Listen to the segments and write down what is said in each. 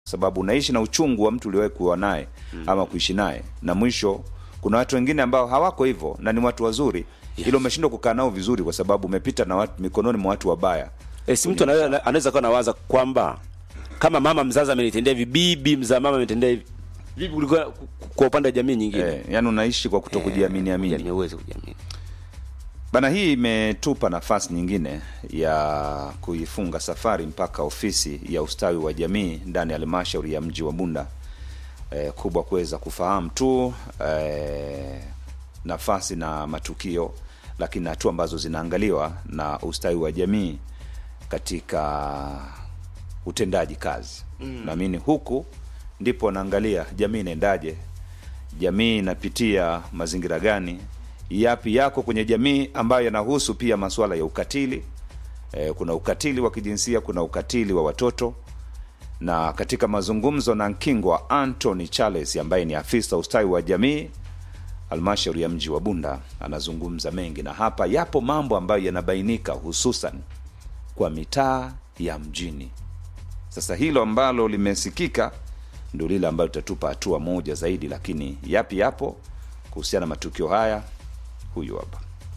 sababu unaishi na uchungu wa mtu uliwahi kuwa naye ama kuishi naye, na mwisho kuna watu wengine ambao hawako hivyo na ni watu wazuri, ila umeshindwa kukaa nao vizuri kwa sababu umepita na watu, mikononi mwa watu wabaya. E, si mtu anaweza anaweza kuwa nawaza kwamba kama mama mzazi amenitendea hivi, bibi mzaa mama amenitendea hivi, vipi kulikuwa kwa upande wa jamii nyingine? Eh, yani unaishi kwa kutokujiamini amini. Jamii uweze kujiamini. Bana, hii imetupa nafasi nyingine ya kuifunga safari mpaka ofisi ya ustawi wa jamii ndani ya halmashauri ya mji wa Bunda e, kubwa kuweza kufahamu tu e, nafasi na matukio, lakini hatua ambazo zinaangaliwa na ustawi wa jamii katika utendaji kazi mm. Naamini huku ndipo naangalia jamii inaendaje, jamii inapitia mazingira gani, yapi yako kwenye jamii ambayo yanahusu pia masuala ya ukatili. E, kuna ukatili wa kijinsia, kuna ukatili wa watoto, na katika mazungumzo na Nkingwa Anthony Charles ambaye ni afisa ustawi wa jamii halmashauri ya mji wa Bunda anazungumza mengi, na hapa yapo mambo ambayo yanabainika hususan kwa mitaa ya mjini. Sasa hilo ambalo limesikika ndio lile ambalo litatupa hatua moja zaidi, lakini yapi yapo kuhusiana na matukio haya, huyu hapa.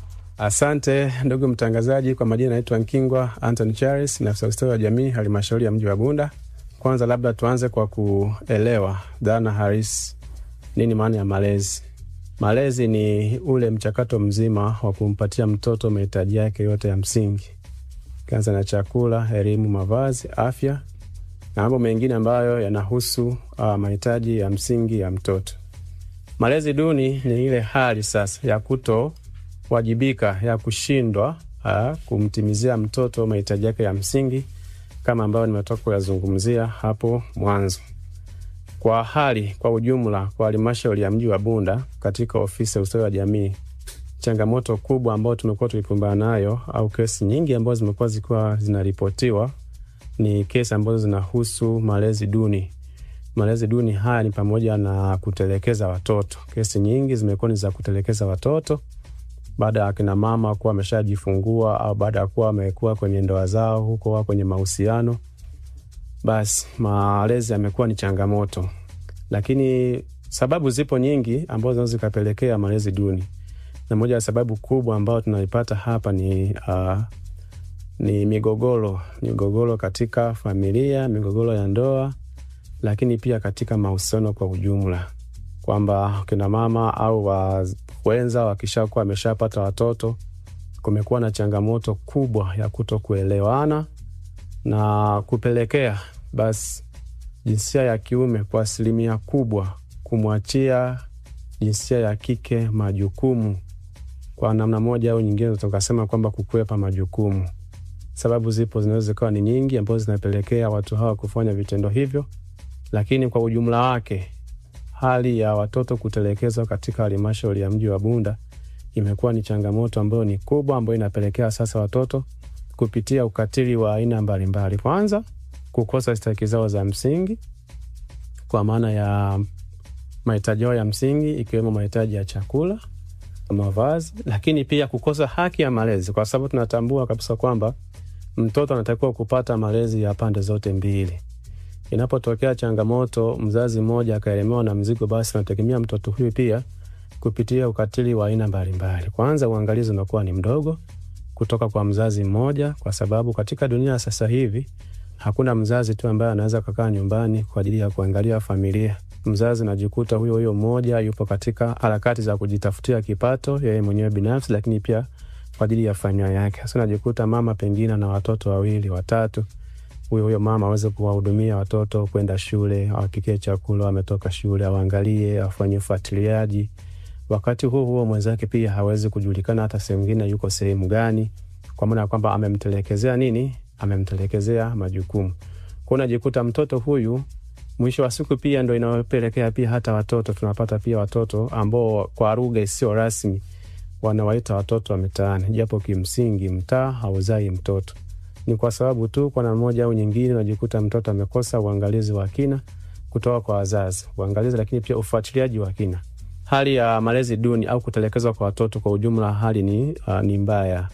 Asante ndugu mtangazaji, kwa majina naitwa Nkingwa Anthony Charles, ni afisa ustawi wa jamii halmashauri ya mji wa Bunda. Kwanza labda tuanze kwa kuelewa dhana halisi, nini maana ya malezi. Malezi ni ule mchakato mzima wa kumpatia mtoto mahitaji yake yote ya msingi, kianza na chakula, elimu, mavazi, afya na mambo mengine ambayo yanahusu uh, mahitaji ya msingi ya mtoto. Malezi duni ni ile hali sasa ya kutowajibika, ya kushindwa uh, kumtimizia mtoto mahitaji yake ya msingi kama ambayo nimetoka kuyazungumzia hapo mwanzo. Kwa hali kwa ujumla, kwa halmashauri ya mji wa Bunda, katika ofisi ya ustawi wa jamii, changamoto kubwa ambayo tumekuwa tukipambana nayo au kesi nyingi ambazo zimekuwa zikiwa zinaripotiwa ni kesi ambazo zinahusu malezi duni. Malezi duni haya ni pamoja na kutelekeza watoto. Kesi nyingi zimekuwa ni za kutelekeza watoto baada ya akina mama kuwa wameshajifungua au baada ya kuwa wamekuwa kwenye ndoa zao huko wa kwenye mahusiano, basi malezi yamekuwa ni changamoto, lakini sababu zipo nyingi ambazo zinaweza zikapelekea malezi duni, na moja ya sababu kubwa ambayo tunaipata hapa ni uh, ni migogoro, migogoro katika familia, migogoro ya ndoa, lakini pia katika mahusiano kwa ujumla, kwamba kina mama au wenza wakishakuwa wameshapata watoto, kumekuwa na changamoto kubwa ya kuto kuelewana na kupelekea basi jinsia ya kiume kwa asilimia kubwa kumwachia jinsia ya kike majukumu kwa namna moja au nyingine, tukasema kwamba kukwepa majukumu. Sababu zipo zinaweza zikawa ni nyingi ambazo zinapelekea watu hawa kufanya vitendo hivyo, lakini kwa ujumla wake hali ya watoto kutelekezwa katika halmashauri ya mji wa Bunda imekuwa ni changamoto ambayo ni kubwa, ambayo inapelekea sasa watoto kupitia ukatili wa aina mbalimbali. Kwanza, kukosa stahiki zao za msingi kwa maana ya mahitaji yao ya msingi ikiwemo mahitaji ya chakula, mavazi, lakini pia kukosa haki ya malezi, kwa sababu tunatambua kabisa kwamba mtoto anatakiwa kupata malezi ya pande zote mbili. Inapotokea changamoto, mzazi mmoja akaelemewa na mzigo, basi anategemea mtoto huyu pia kupitia ukatili wa aina mbalimbali. Kwanza, uangalizi unakuwa ni mdogo kutoka kwa mzazi mmoja, kwa sababu katika dunia sasa hivi hakuna mzazi tu ambaye anaweza kukaa nyumbani kwa ajili ya kuangalia familia. Mzazi najikuta huyo huyo mmoja yupo katika harakati za kujitafutia kipato yeye mwenyewe binafsi, lakini pia kwa ajili ya familia yake. Sasa najikuta mama pengine na watoto wawili watatu, huyo huyo mama aweze kuwahudumia watoto kwenda shule, awapikie chakula, wametoka shule, awaangalie, afanye ufuatiliaji. Wakati huo huo mwenzake pia hawezi kujulikana hata sehemu ingine yuko sehemu gani, kwa maana ya kwamba amemtelekezea nini, amemtelekezea majukumu. Kwa unajikuta mtoto huyu mwisho wa siku pia ndo inayopelekea pia hata watoto tunapata pia watoto ambao kwa lugha isiyo rasmi wanawaita watoto wa mitaani, japo kimsingi mtaa hauzai mtoto. Ni kwa sababu tu kwa namna moja au nyingine unajikuta mtoto amekosa uangalizi wa kina kutoka kwa wazazi, uangalizi lakini pia ufuatiliaji wa kina. Hali ya malezi duni au kutelekezwa kwa watoto kwa ujumla, hali ni, uh, ni mbaya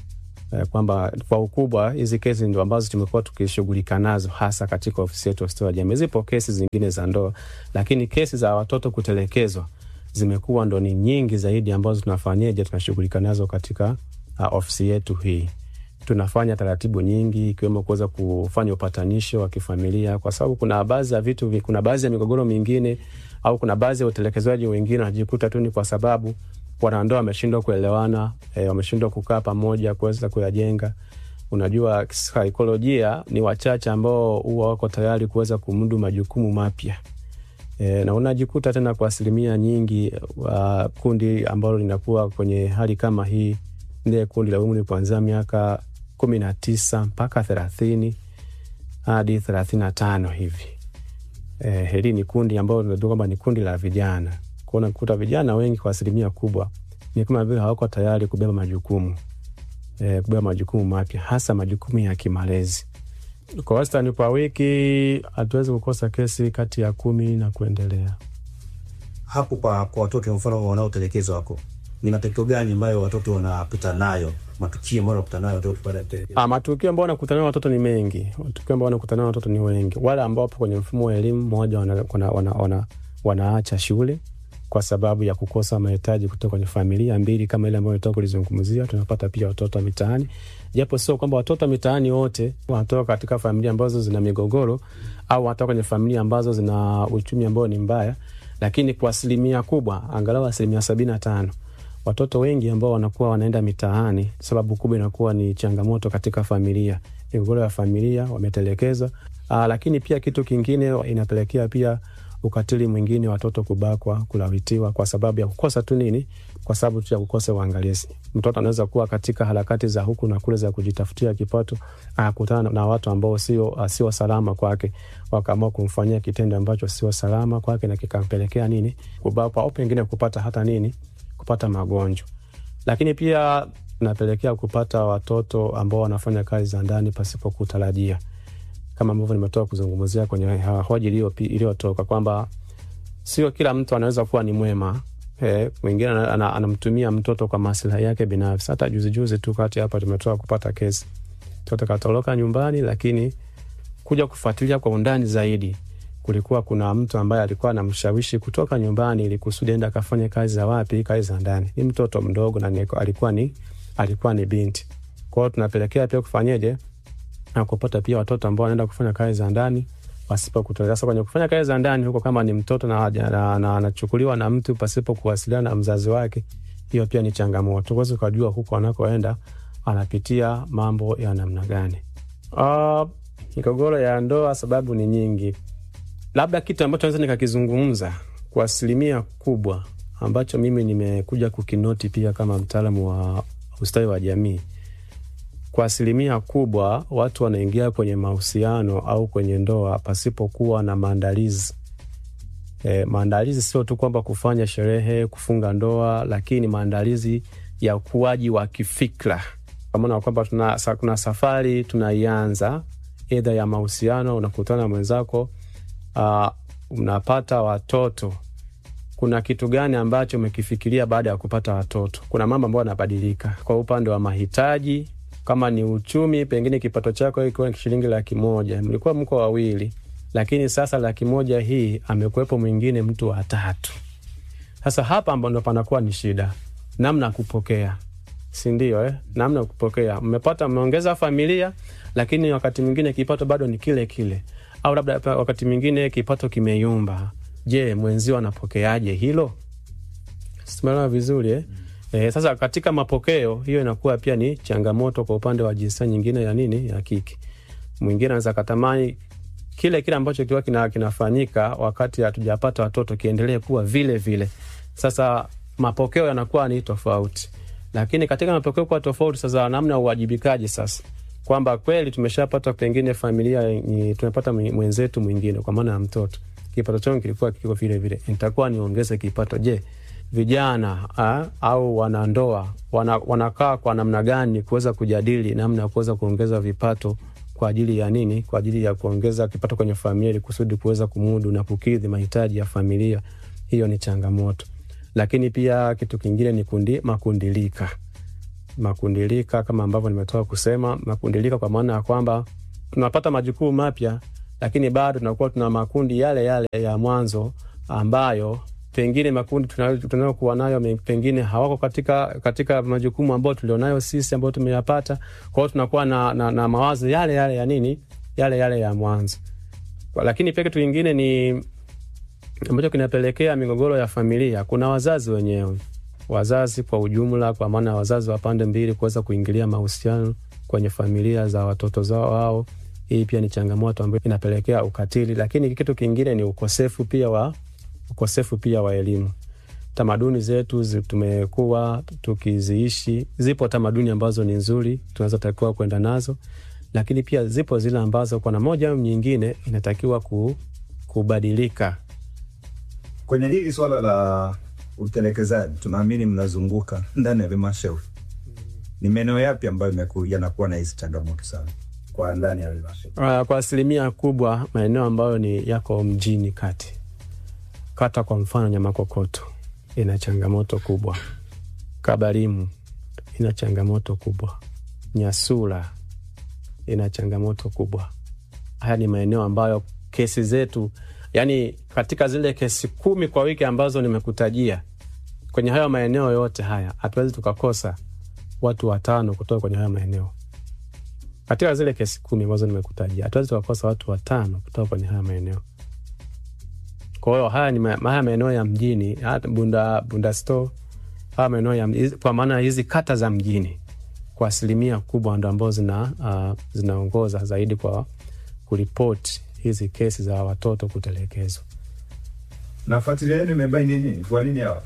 eh, kwamba kwa ukubwa hizi kesi ndo ambazo tumekuwa tukishughulika nazo hasa katika ofisi yetu ya ustawi wa jamii. Zipo kesi zingine za ndoa, lakini kesi za watoto kutelekezwa zimekuwa ndo ni nyingi zaidi ambazo tunafanyeje, tunashughulika nazo katika uh, ofisi yetu hii. Tunafanya taratibu nyingi ikiwemo kuweza kufanya upatanisho wa kifamilia, kwa sababu kuna baadhi ya vitu, vi- kuna baadhi ya migogoro mingine au kuna baadhi ya utelekezwaji wengine wanajikuta tu ni kwa sababu wanandoa wameshindwa kuelewana, e, wameshindwa kukaa pamoja kuweza kuyajenga. Unajua, saikolojia ni wachache ambao huwa wako tayari kuweza kumudu majukumu mapya e, na unajikuta tena kwa asilimia nyingi uh, kundi ambalo linakuwa kwenye hali kama hii ndiye kundi la umri kuanzia miaka kumi na tisa mpaka thelathini hadi thelathini na tano hivi. E, hili ni kundi ambalo tunajua kwamba ni kundi la vijana. Kuona kuta vijana wengi kwa asilimia kubwa ni kama vile hawako tayari kubeba majukumu e, kubeba majukumu mapya, hasa majukumu ya kimalezi. Kwa wastani kwa wiki hatuwezi kukosa kesi kati ya kumi na kuendelea. hapo kwa, kwa watoto mfano wanaotelekezwa wako ni matokeo gani ambayo watoto wanapita nayo matukio ambayo wanapita nayo watoto baada ya kutelekezwa Ah, matukio ambao wanakutana nayo watoto ni mengi. Matukio ambao wanakutana nayo watoto ni wengi. Wale ambao wapo kwenye mfumo wa elimu, moja wana, wana, wana, wana, wanaacha shule kwa sababu ya kukosa mahitaji kutoka kwenye familia. Mbili, kama ile ambayo nitoka kulizungumzia, tunapata pia watoto wa mitaani, japo sio kwamba watoto wa mitaani wote wanatoka katika familia ambazo zina migogoro au wanatoka kwenye familia ambazo zina uchumi ambao ni mbaya, lakini kwa asilimia kubwa, angalau asilimia sabini na tano watoto wengi ambao wanakuwa wanaenda mitaani, sababu kubwa inakuwa ni changamoto katika familia, migogoro ya familia, wametelekezwa. Aa, lakini pia kitu kingine inapelekea pia ukatili mwingine, watoto kubakwa, kulawitiwa kwa sababu ya kukosa tu nini, kwa sababu tu ya kukosa uangalizi. Mtoto anaweza kuwa katika harakati za huku na kule za kujitafutia kipato, akakutana na watu ambao sio sio salama kwake, wakaamua kumfanyia kitendo ambacho sio salama kwake na kikampelekea nini, kubakwa au pengine kupata hata nini kupata magonjwa, lakini pia napelekea kupata watoto ambao wanafanya kazi za ndani pasipo kutarajia, kama ambavyo nimetoka kuzungumzia kwenye hoja iliyopi- iliyotoka kwamba sio kila mtu anaweza kuwa ni mwema. Eh, mwingine ana- ana- anamtumia mtoto kwa maslahi yake binafsi. Hata juzi juzi tu kati hapa tumetoka kupata kesi, mtoto katoroka nyumbani, lakini kuja kufuatilia kwa undani zaidi kulikuwa kuna mtu ambaye alikuwa anamshawishi kutoka nyumbani ili kusudi enda akafanye kazi za wapi, kazi za ndani. Ni mtoto mdogo na ni- alikuwa ni alikuwa ni binti. Kwa hiyo tunapelekea pia kufanyeje na kupata pia watoto ambao wanaenda kufanya kazi za ndani pasipo kutolewa. Sasa kwenye kufanya kazi za ndani huko, kama ni mtoto na haja- na- na- anachukuliwa na mtu pasipo kuwasiliana na mzazi wake, hiyo pia ni changamoto. Huwezi ukajua huko anakoenda anapitia mambo ya namna gani. Uh, migogoro ya ndoa sababu ni nyingi labda kitu ambacho naweza nikakizungumza kwa asilimia kubwa ambacho mimi nimekuja kukinoti pia kama mtaalamu wa ustawi wa jamii, kwa asilimia kubwa watu wanaingia kwenye mahusiano au kwenye ndoa pasipokuwa na maandalizi. E, maandalizi sio tu kwamba kufanya sherehe, kufunga ndoa, lakini maandalizi ya ukuaji wa kifikra, kwa maana kwamba tuna, sa, kuna safari tunaianza edha ya mahusiano, unakutana na mwenzako uh, unapata watoto, kuna kitu gani ambacho umekifikiria baada ya kupata watoto? Kuna mambo ambayo yanabadilika kwa upande wa mahitaji, kama ni uchumi, pengine kipato chako ikiwa ni shilingi laki moja, mlikuwa mko wawili, lakini sasa laki moja hii amekuwepo mwingine, mtu wa tatu. Sasa hapa amba ndo panakuwa ni shida, namna ya kupokea, si ndio? Eh, namna ya kupokea. Mmepata, mmeongeza familia, lakini wakati mwingine kipato bado ni kile kile au labda pa- wakati mwingine kipato kimeyumba. Je, mwenzio anapokeaje hilo? Simeelewa vizuri eh? Eh, sasa katika mapokeo hiyo inakuwa pia ni changamoto kwa upande wa jinsia nyingine ya nini ya kike. Mwingine anaweza katamani kile kile ambacho kiwa kina, kinafanyika wakati hatujapata watoto kiendelee kuwa vile vile. Sasa mapokeo yanakuwa ni tofauti, lakini katika mapokeo kuwa tofauti, sasa namna ya uwajibikaji sasa kwamba kweli tumeshapata pengine familia ni, tumepata mwe- mwenzetu mwingine kwa maana ya mtoto, kipato changu kilikuwa kiko vile vile, nitakuwa niongeze kipato. Je, vijana ah, au wanandoa wana, wanakaa kwa namna gani kuweza kujadili namna ya kuweza kuongeza vipato kwa ajili ya nini? Kwa ajili ya kuongeza kipato kwenye familia ili kusudi kuweza kumudu na kukidhi mahitaji ya familia. Hiyo ni changamoto, lakini pia kitu kingine ni kundi, makundilika makundilika kama ambavyo nimetoka kusema makundilika, kwa maana ya kwamba tunapata majukumu mapya, lakini bado tunakuwa tuna makundi yale yale ya mwanzo ambayo pengine makundi tunayo- tunayokuwa nayo me- pengine hawako katika, katika majukumu ambayo tulionayo sisi ambayo tumeyapata. Kwa hiyo tunakuwa na, na, na mawazo yale yale ya nini, yale yale ya mwanzo. Kwa- Lakini pia kitu kingine ni ambacho kinapelekea migogoro ya familia, kuna wazazi wenyewe, wazazi kwa ujumla, kwa maana ya wazazi wa pande mbili kuweza kuingilia mahusiano kwenye familia za watoto zao wao. Hii pia ni changamoto ambayo inapelekea ukatili, lakini kitu kingine ni ukosefu pia wa ukosefu pia wa elimu. Tamaduni zetu zi- tumekuwa tukiziishi, zipo tamaduni ambazo ni nzuri tunazotakiwa kwenda nazo, lakini pia zipo zile ambazo kwa namna moja au nyingine inatakiwa ku, kubadilika. Kwenye hili swala la utelekezaji, tunaamini mnazunguka ndani ya halmashauri, ni maeneo yapi ambayo imeku- yanakuwa na hizi changamoto sana kwa ndani ya halmashauri? Uh, kwa asilimia kubwa maeneo ambayo ni yako mjini kati, kata kwa mfano Nyamakokoto ina changamoto kubwa, Kabarimu ina changamoto kubwa, Nyasula ina changamoto kubwa. Haya ni maeneo ambayo kesi zetu, yani katika zile kesi kumi kwa wiki ambazo nimekutajia, kwenye hayo maeneo yote haya hatuwezi tukakosa watu watano kutoka kwenye hayo maeneo katika zile kesi kumi ambazo nimekutajia hatuwezi tukakosa watu watano kutoka kwenye haya maeneo. Kwa hiyo haya ni ma- haya maeneo ya mjini, hata Bunda, Bunda store, haya maeneo ya hizi- kwa maana hizi kata za mjini kwa asilimia kubwa ndo ambao zina uh, zinaongoza zaidi kwa kuripoti hizi kesi za watoto kutelekezwa. Na fuatilia yenu imebaini nini? Kwa nini hawa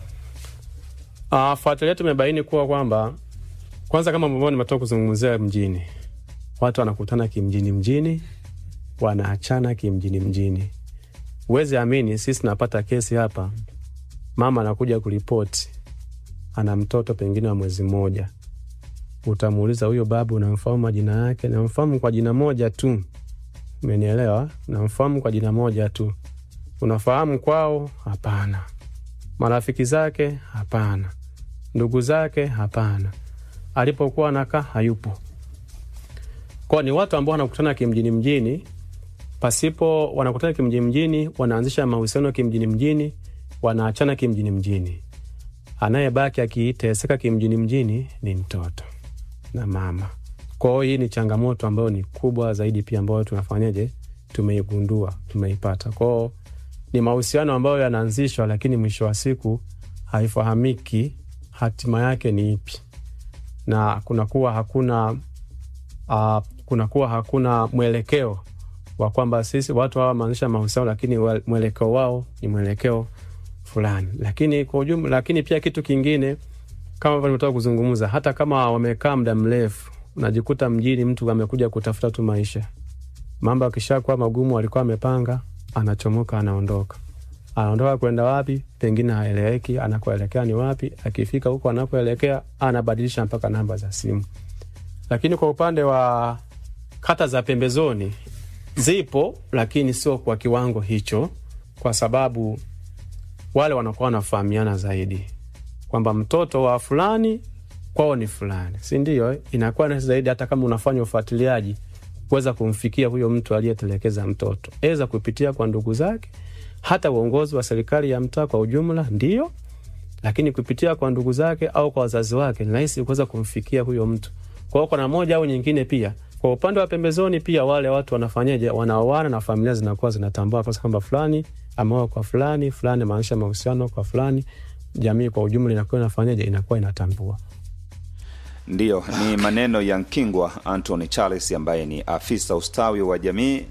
Uh, fuatilia tumebaini kuwa kwamba kwanza, kama ambavyo nimetoka kuzungumzia mjini, watu wanakutana kimjini mjini, wanaachana kimjini mjini. Huwezi amini, sisi tunapata kesi hapa, mama anakuja kuripoti, ana mtoto pengine wa mwezi mmoja. Utamuuliza huyo babu, unamfahamu majina yake? Namfahamu kwa jina moja tu, umenielewa? Namfahamu kwa jina moja tu. Unafahamu kwao? Hapana. Marafiki zake? Hapana. Ndugu zake? Hapana. Alipokuwa anakaa hayupo. Kwa ni watu ambao wanakutana kimjini mjini, pasipo wanakutana kimjini mjini, wanaanzisha mahusiano kimjini mjini, wanaachana kimjini mjini. Anayebaki akiteseka kimjini mjini ni mtoto na mama. Kwa hiyo hii ni changamoto ambayo ni kubwa zaidi pia ambayo tunafanyaje, tumeigundua, tumeipata. Kwa hiyo ni mahusiano ambayo yanaanzishwa, lakini mwisho wa siku haifahamiki hatima yake ni ipi, na kunakuwa hakuna uh, kunakuwa hakuna mwelekeo wa kwamba sisi watu hawa wameanzisha mahusiano, lakini wa- mwelekeo wao ni mwelekeo fulani. Lakini kwa ujumla, lakini pia kitu kingine kama ambavyo nimetoka kuzungumza, hata kama wamekaa muda mrefu, unajikuta mjini mtu amekuja kutafuta tu maisha, mambo akishakuwa magumu, alikuwa amepanga, anachomoka, anaondoka anaondoka kwenda wapi, pengine haeleweki, anakoelekea ni wapi. Akifika huko anakoelekea, anabadilisha mpaka namba za simu. Lakini kwa upande wa kata za pembezoni zipo, lakini sio kwa kiwango hicho, kwa sababu wale wanakuwa wanafahamiana zaidi kwamba mtoto wa fulani kwao ni fulani, si ndio? eh? Inakuwa rahisi zaidi, hata kama unafanya ufuatiliaji kuweza kumfikia huyo mtu aliyetelekeza mtoto, eza kupitia kwa ndugu zake, hata uongozi wa serikali ya mtaa kwa ujumla, ndio lakini kupitia kwa ndugu zake au kwa wazazi wake ni rahisi kuweza kumfikia huyo mtu. Kwa hiyo kuna moja au nyingine, pia kwa upande wa pembezoni, pia wale watu wanafanyaje, wanaoana na familia zinakuwa zinatambua kwa kwamba fulani ameoa kwa fulani, fulani amaanisha mahusiano kwa fulani, jamii kwa ujumla inakuwa inafanyaje, inakuwa inatambua. Ndiyo, ni maneno ya Nkingwa Anthony Charles ambaye ni afisa ustawi wa jamii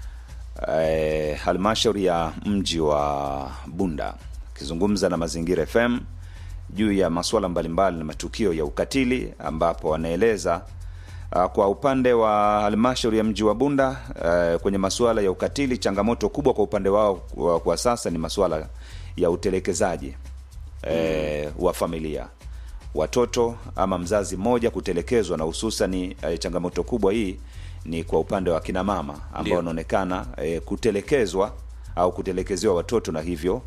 eh, halmashauri ya mji wa Bunda akizungumza na Mazingira FM juu ya masuala mbalimbali na matukio ya ukatili, ambapo anaeleza uh, kwa upande wa halmashauri ya mji wa Bunda uh, kwenye masuala ya ukatili, changamoto kubwa kwa upande wao kwa, kwa sasa ni masuala ya utelekezaji eh, wa familia watoto ama mzazi mmoja kutelekezwa, na hususani eh, changamoto kubwa hii ni kwa upande wa kina mama ambao Ndio. wanaonekana eh, kutelekezwa au kutelekezewa watoto na hivyo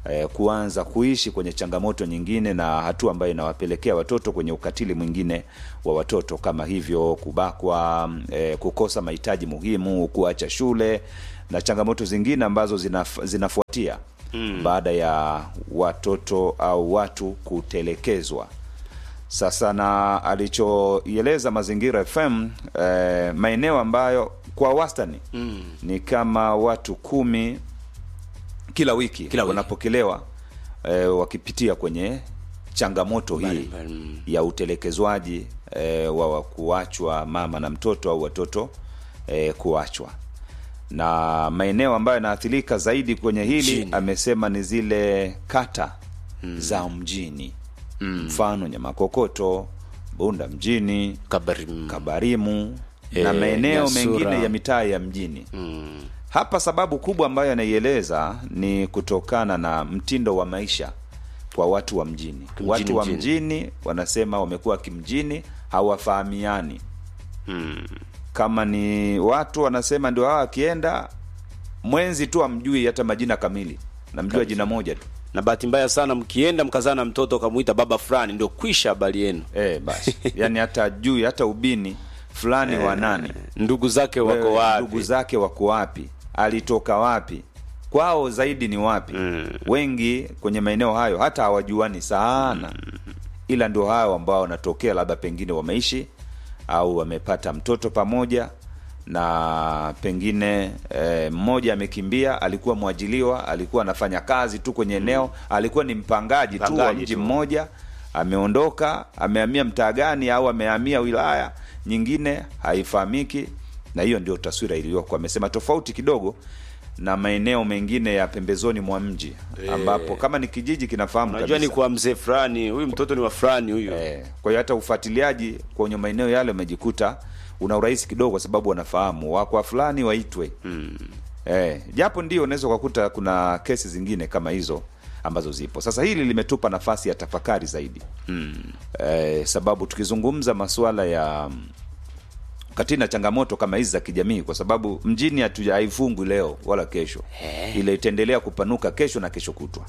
eh, kuanza kuishi kwenye changamoto nyingine na hatua ambayo inawapelekea watoto kwenye ukatili mwingine wa watoto kama hivyo kubakwa, eh, kukosa mahitaji muhimu, kuacha shule na changamoto zingine ambazo zinaf, zinafuatia mm. baada ya watoto au watu kutelekezwa. Sasa na alichoieleza Mazingira FM eh, maeneo ambayo kwa wastani mm. ni kama watu kumi kila wiki, Kila wiki. wanapokelewa eh, wakipitia kwenye changamoto hii Mbalimbali, mm. ya utelekezwaji eh, wa wa kuachwa mama na mtoto au watoto eh, kuachwa na maeneo ambayo yanaathirika zaidi kwenye hili Mjini. amesema ni zile kata za mjini mfano Nyamakokoto, Bunda mjini, Kabari, Kabarimu Eh, na maeneo Nyasura. mengine ya mitaa ya mjini. mm. Hapa sababu kubwa ambayo anaieleza ni kutokana na mtindo wa maisha kwa watu wa mjini. Kimjini, watu wa mjini. mjini wanasema wamekuwa kimjini, hawafahamiani. Mm. Kama ni watu wanasema ndio hawa akienda mwenzi tu amjui hata majina kamili, namjua jina moja tu. na bahati mbaya sana mkienda mkazaa na mtoto ukamwita baba fulani ndio kwisha habari yenu Eh, basi yani hata jui hata ubini fulani wa nani, ndugu zake wako Wewe, wapi ndugu zake wako wapi, alitoka wapi, kwao zaidi ni wapi. Wengi kwenye maeneo hayo hata hawajuani sana, ila ndio hao ambao wanatokea labda pengine wameishi au wamepata mtoto pamoja na pengine eh, mmoja amekimbia, alikuwa mwajiliwa, alikuwa anafanya kazi tu kwenye eneo, alikuwa ni mpangaji, tu wa Mpangaji mji tu. mmoja, ameondoka, amehamia mtaa gani au amehamia wilaya nyingine haifahamiki, na hiyo ndio taswira iliyoko. Amesema tofauti kidogo na maeneo mengine ya pembezoni mwa mji ambapo kama ni kijiji kinafahamu unajua ni kabisa. kwa mzee fulani huyu mtoto ni wa fulani huyu Eh, kwa hiyo hata ufuatiliaji kwenye maeneo yale umejikuta una urahisi kidogo, kwa sababu wanafahamu wakwa fulani waitwe. Eh, japo ndio unaweza ukakuta kuna kesi zingine kama hizo ambazo zipo. Sasa hili limetupa nafasi ya tafakari zaidi eh, sababu tukizungumza masuala ya mm, kati na changamoto kama hizi za kijamii, kwa sababu mjini hatuja haifungwi leo wala kesho, ile itaendelea kupanuka kesho na kesho kutwa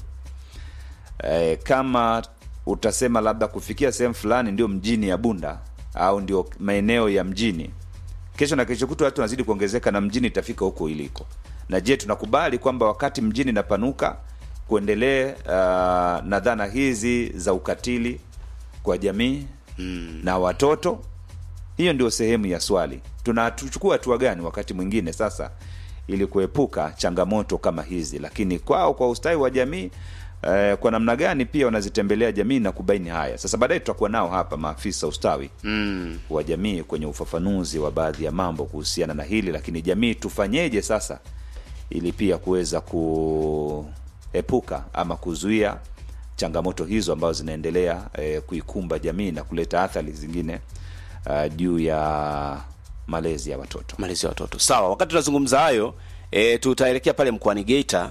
eh, kama utasema labda kufikia sehemu fulani ndio mjini ya Bunda au ndio maeneo ya mjini, kesho na kesho kutwa watu wanazidi kuongezeka na mjini itafika huko iliko. Na je, tunakubali kwamba wakati mjini inapanuka kuendelee uh, na dhana hizi za ukatili kwa jamii na watoto? Hiyo ndio sehemu ya swali. Tunachukua hatua gani wakati mwingine sasa ili kuepuka changamoto kama hizi, lakini kwao kwa ustawi wa jamii eh, kwa namna gani pia wanazitembelea jamii na kubaini haya. Sasa baadaye tutakuwa nao hapa maafisa ustawi mm. wa jamii kwenye ufafanuzi wa baadhi ya mambo kuhusiana na hili, lakini jamii tufanyeje sasa ili pia kuweza kuepuka ama kuzuia changamoto hizo ambazo zinaendelea eh, kuikumba jamii na kuleta athari zingine uh, juu ya malezi ya watoto. malezi ya watoto sawa wakati tunazungumza hayo e, tutaelekea pale mkoani geita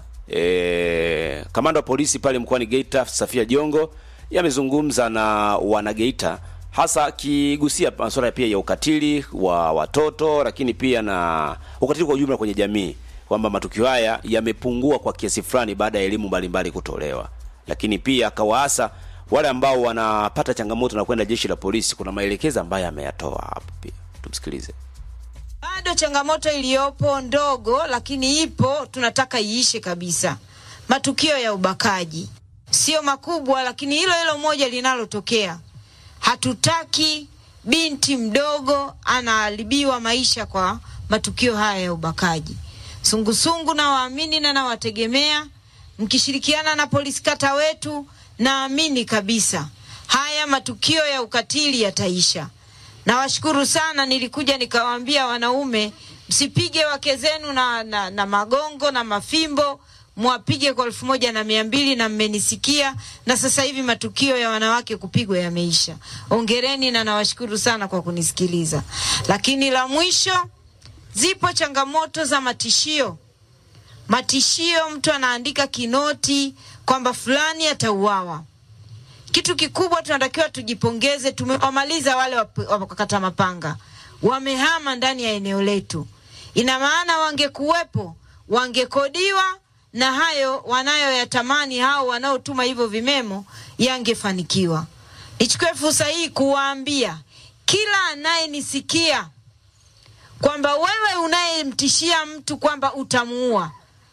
e, kamanda wa polisi pale mkoani geita safia jongo yamezungumza na wanageita hasa akigusia masuala pia ya ukatili wa watoto lakini pia na ukatili kwa ujumla kwenye jamii kwamba matukio haya yamepungua kwa kiasi fulani baada ya elimu mbalimbali kutolewa lakini pia akawaasa wale ambao wanapata changamoto na kwenda jeshi la polisi kuna maelekezo ambayo ameyatoa hapo pia tumsikilize Bado changamoto iliyopo ndogo, lakini ipo, tunataka iishe kabisa. Matukio ya ubakaji sio makubwa, lakini hilo hilo moja linalotokea, hatutaki binti mdogo anaharibiwa maisha kwa matukio haya ya ubakaji. Sungusungu na waamini na nawategemea, mkishirikiana na polisi kata wetu, naamini kabisa haya matukio ya ukatili yataisha. Nawashukuru sana, nilikuja nikawaambia wanaume, msipige wake zenu na, na, na magongo na mafimbo, mwapige kwa elfu moja na mia mbili na mmenisikia, na sasa hivi matukio ya wanawake kupigwa yameisha. Ongereni na nawashukuru sana kwa kunisikiliza. Lakini la mwisho, zipo changamoto za matishio. Matishio, mtu anaandika kinoti kwamba fulani atauawa kitu kikubwa tunatakiwa tujipongeze, tumewamaliza wale wap- wakata mapanga, wamehama ndani ya eneo letu. Ina maana wangekuwepo, wangekodiwa na hayo wanayoyatamani hao wanaotuma hivyo vimemo yangefanikiwa. Nichukue fursa hii kuwaambia kila anayenisikia kwamba wewe unayemtishia mtu kwamba utamuua,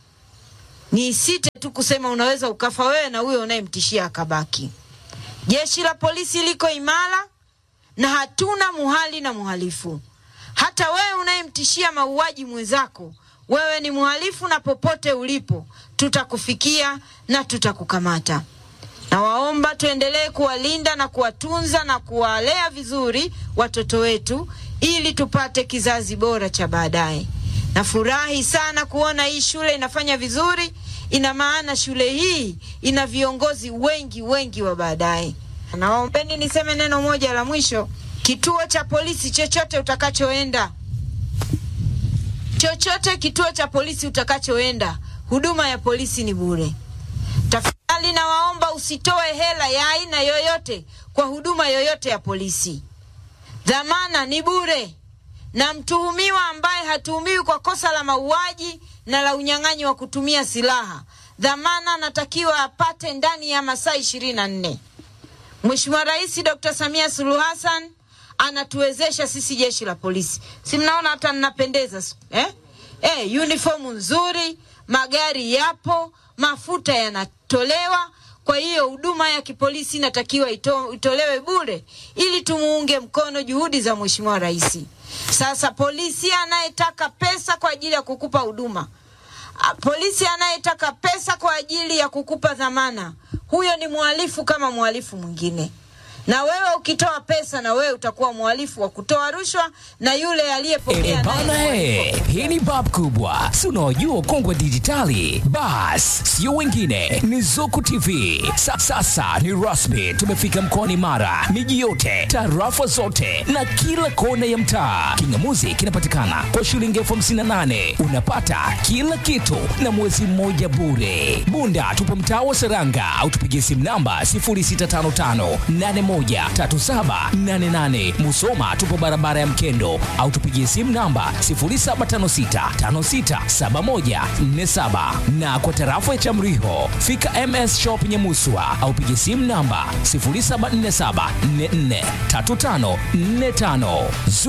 nisite tu kusema unaweza ukafa wewe na huyo unayemtishia akabaki. Jeshi la polisi liko imara na hatuna muhali na muhalifu. Hata wewe unayemtishia mauaji mwenzako, wewe ni mhalifu, na popote ulipo tutakufikia na tutakukamata. Nawaomba tuendelee kuwalinda na kuwatunza na kuwalea vizuri watoto wetu ili tupate kizazi bora cha baadaye. Nafurahi sana kuona hii shule inafanya vizuri. Ina maana shule hii ina viongozi wengi wengi wa baadaye. Nawaombeni niseme neno moja la mwisho. Kituo cha polisi chochote utakachoenda, chochote kituo cha polisi utakachoenda, huduma ya polisi ni bure. Tafadhali nawaomba usitoe hela ya aina yoyote kwa huduma yoyote ya polisi. Dhamana ni bure, na mtuhumiwa ambaye hatuhumiwi kwa kosa la mauaji na la unyang'anyi wa kutumia silaha, dhamana anatakiwa apate ndani ya masaa ishirini na nne. Mheshimiwa Rais Dr. Samia Suluhu Hassan anatuwezesha sisi jeshi la polisi, si mnaona hata ninapendeza eh? Eh, uniform nzuri, magari yapo, mafuta yanatolewa. Kwa hiyo huduma ya kipolisi inatakiwa ito, itolewe bure ili tumuunge mkono juhudi za Mheshimiwa Rais. Sasa polisi anayetaka pesa kwa ajili ya kukupa huduma, a, polisi anayetaka pesa kwa ajili ya kukupa dhamana, huyo ni mhalifu kama mhalifu mwingine. Na wewe ukitoa pesa, na wewe utakuwa mhalifu wa kutoa rushwa, na yule aliyepokea Eh, bana naye he, hii ni bab kubwa, si unaojua ukongwe wa dijitali? Bas, sio wengine, ni Zuku TV. Sa, sasa ni rasmi, tumefika mkoani Mara, miji yote, tarafa zote na kila kona ya mtaa. Kingamuzi kinapatikana kwa shilingi elfu hamsini na nane unapata kila kitu na mwezi mmoja bure. Bunda tupo mtaa wa Seranga au tupigie simu namba 0655813788. Musoma tupo barabara ya Mkendo au tupigie simu namba 0756567147 na kwa tarafa ya Chamriho fika MS Shop Nyamuswa au pigie simu namba 0747443545.